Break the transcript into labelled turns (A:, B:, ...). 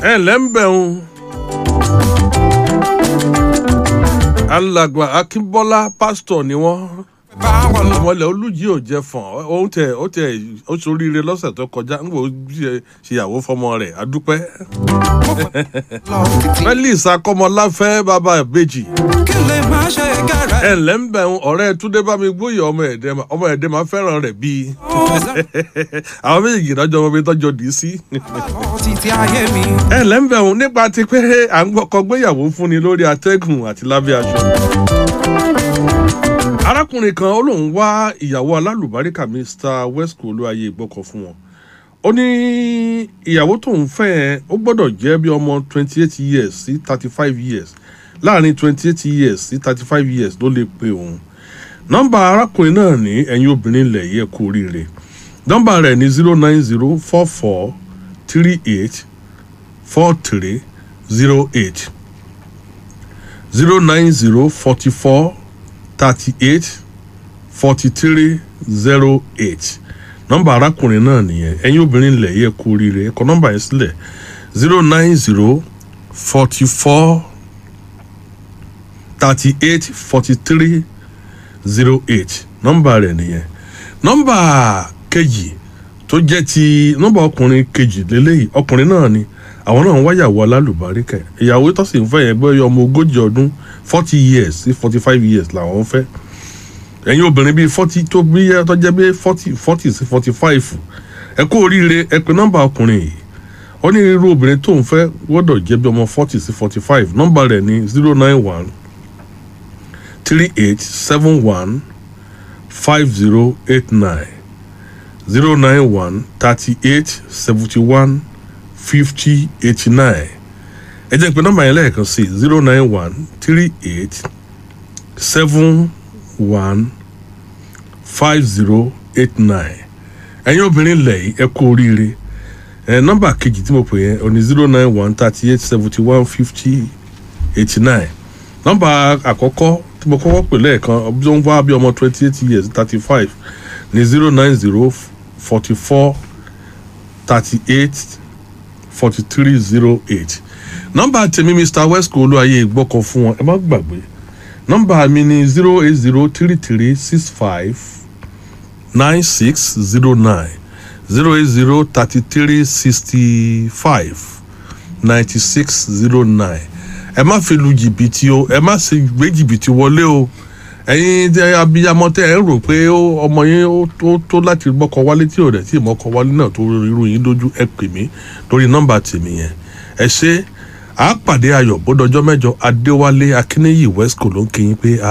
A: ẹ ǹlẹ́ ń bẹ̀ ń. alàgbà akínbọ́lá pásítọ̀ ni wọ́n ọmọlẹ̀ olùjì ò jẹ fọ̀n òun tẹ ó tẹ ó soríire lọ́sẹ̀ tó kọjá ń wò ó ṣèyàwó fọmọ rẹ̀ adúpẹ́. felix akọmọláfẹ́ bàbá ìbejì
B: kí lè má ṣe kára
A: ẹ ǹlẹ́ ń bẹ̀ ń ọ̀rẹ́ túndé bá mi gbóyè ọmọ ẹ̀dẹ́ ma- ọmọ ẹ̀dẹ́ máa fẹ́ràn rẹ̀ bíi àwọn méjì lọ́jọ́ ọmọ mi tọ́jọ́ dì í sí.
B: títí ayé mi.
A: ẹ ǹlẹ́ ń bẹ̀ ń nípa ti pé à ń gbọ́kọ gbéyàwó fúnni lórí atẹ́gùn àti lábẹ́ aṣọ. arákùnrin kan ó lóun wá ìyàwó alálùbáríkà mr wesco olúwaye ìgbọ́kọ̀ fún wọn ó ní ìyàwó tóun fẹ́ ẹ ó gbọ́dọ̀ jẹ́ bí ọmọ twenty eight years sí thirty five years láàrin twenty eight years sí thirty five years ló lè pe òun nọ́mbà arákùnrin náà ní ẹ̀yin obìnrin ilẹ̀ yẹ kú oríire nọ́mbà rẹ̀ ní zero nine zero four four three eight four three zero eight zero nine zero forty four thirty eight forty three zero eight nọ́mbà arákùnrin náà nìyẹn ẹ̀yin obìnrin ilẹ̀ yẹ kú oríire ẹ kọ nọ́mbà yẹn sílẹ̀ zero nine zero forty four thirty eight forty three zero eight nọ́mbà rẹ̀ nìyẹn nọ́mbà kejì tó jẹ́ ti nọ́mbà ọkùnrin kejì lélẹ́yìí ọkùnrin náà ni àwọn náà ń wáyàwó alálùbáríkà ìyàwó tó sì ń fẹ́ yẹn gbé ọmọ ogójì ọdún forty years sí forty five years làwọn ń fẹ́ ẹ̀yin obìnrin bíi forty tó bí yẹ tó jẹ́ bí forty forty sí forty five ẹ kú oríire ẹ pé nọ́mbà ọkùnrin yìí ó ní irú obìnrin tó ń fẹ́ gbọ́dọ̀ jẹ́ bí ọmọ forty sí forty five nọ́mbà rẹ̀ ní zero nine one three eight seven one five zero eight nine zero nine one thirty eight seventy one fifty eighty nine ẹ jẹ́ pé nọ́mbà yẹn lẹ́ẹ̀kan sí zero nine one three eight seven one five zero eight nine ẹ̀yin obìnrin lẹ̀ yìí ẹ kú oríire ẹ nọ́mbà kejì tí mo pè yẹn ọ ní zero nine one thirty eight seventy one fifty eighty nine nọ́mbà àkọ́kọ́ tí mo kọ́kọ́ pè lẹ́ẹ̀kan ọbí tó ń wá bí ọmọ twenty eight years thirty five ní zero nine zero forty four thirty eight forty three zero eight nọ́mbà tèmi mr wesco olúwaye ìgbọ́kọ̀ fún wọn ẹ má gbàgbé nọ́mbà mi ní zero eight zero three three six five nine six zero nine zero eight zero thirty three sixty five ninety six zero nine ẹ má fi lu jìbìtì o ẹ má sì gbé jìbìtì wọlé o ẹyin tẹ abiyamọ tẹ ẹ ń rò pé ó- ọmọ yín ó tó tó láti mọkọ wálé tí ò dẹ tí mọkọ wálé náà tó irú yín lójú ẹ pè mí lórí nọmba tèmi yẹn ẹ ṣe àápàdé ayọ̀ bódọjọ́ mẹ́jọ adéwálé akínníyì wesco ló ń kí yín pé